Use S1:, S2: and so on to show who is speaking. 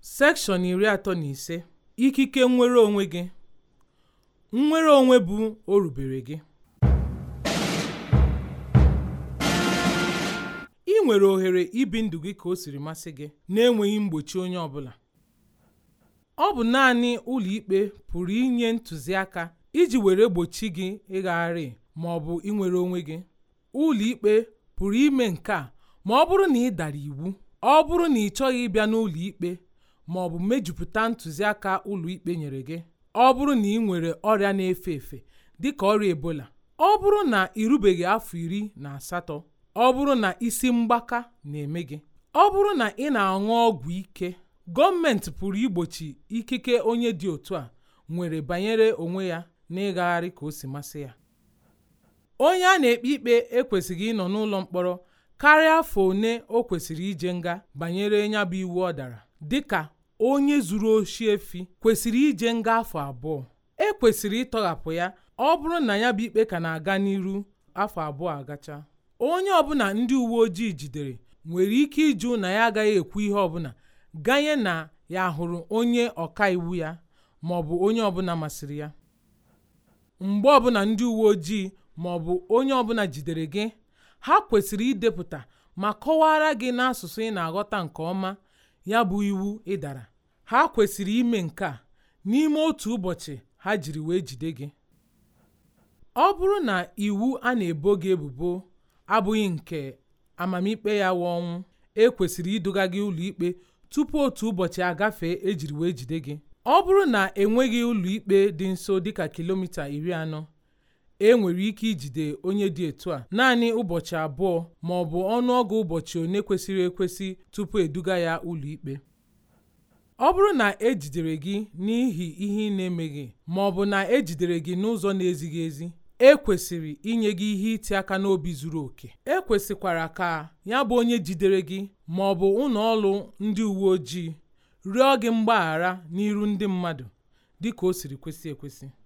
S1: Sekshọn iri atọ na ise Ikike nnwere onwe gị nnwere onwe bụ orubere gị ị nwere ohere ibi ndụ gị ka o siri masị gị na-enweghị mgbochi onye ọbụla ọ bụ naanị ụlọikpe pụrụ inye ntụziaka iji were gbochi gị ịgagharị ma ọ bụ inwere onwe gị ụlọikpe pụrụ ime nke a ma ọ bụrụ na ị dara iwu ọ bụrụ na ị chọghị ịbịa n'ụlọikpe ma ọ bụ mejupụta ntụziaka ụlọikpe nyere gị ọ bụrụ na ị nwere ọrịa na-efe efe dịka ọrịa ebola ọ bụrụ na ị rubeghị afọ iri na asatọ ọ bụrụ na isi mgbaka na-eme gị ọ bụrụ na ị na-aṅụ ọgwụ ike gọọmenti pụrụ igbochi ikike onye dị otu a nwere banyere onwe ya na ịgagharị ka o si masị ya onye a na-ekpe ikpe ekwesịghị ịnọ n'ụlọ mkpọrọ karịa afọ one o kwesịrị ije nga banyere ya bụ iwu ọ dara dịka onye zuru oshi efi kwesịrị ije nga afọ abụọ e kwesịrị ịtọghapụ ya ọ bụrụ na ya bụ ikpe ka na-aga n'iru afọ abụọ agacha onye ọbụla ndị uwe ojii jidere nwere ike ịjụ na ya agaghị ekwu ihe ọbụla ganye na ya hụrụ onye ọka iwu ya ma ọ bụ onye ọbụla masịrị ya mgbe ọbụla ndị uwe ojii ma ọ bụ onye ọbụla jidere gị ha kwesịrị idepụta ma kọwara gị n'asụsụ ị na-aghọta nke ọma ya bụ iwu ị dara ha kwesịrị ime nke a n'ime otu ụbọchị ha jiri wee jide gị ọ bụrụ na iwu a na-ebo gị ebubo abụghị nke amamikpe ya wụ ọnwụ e kwesịrị iduga gị ụlọikpe tupu otu ụbọchị agafee ejiri wee jide gị ọ bụrụ na enweghị ụlọikpe dị nso dịka kilomita iri anọ e nwere ike ijide onye dị etu a naanị ụbọchị abụọ ma ọ bụ ọnụọgụ ụbọchị one kwesịrị ekwesị tupu eduga ya ụlọikpe ọ bụrụ na ejidere gị n'ihi ihe ị na-emeghị ma ọ bụ na ejidere gị n'ụzọ na-ezighị ezi e kwesịrị inye gị ihe iti aka n'obi zuru oke e kwesịkwara ka ya bụ onye jidere gị ma ọ bụ ụlọ ọrụ ndị uwe ojii rịọ gị mgbaghara n'iru ndị mmadụ dịka o siri kwesị ekwesị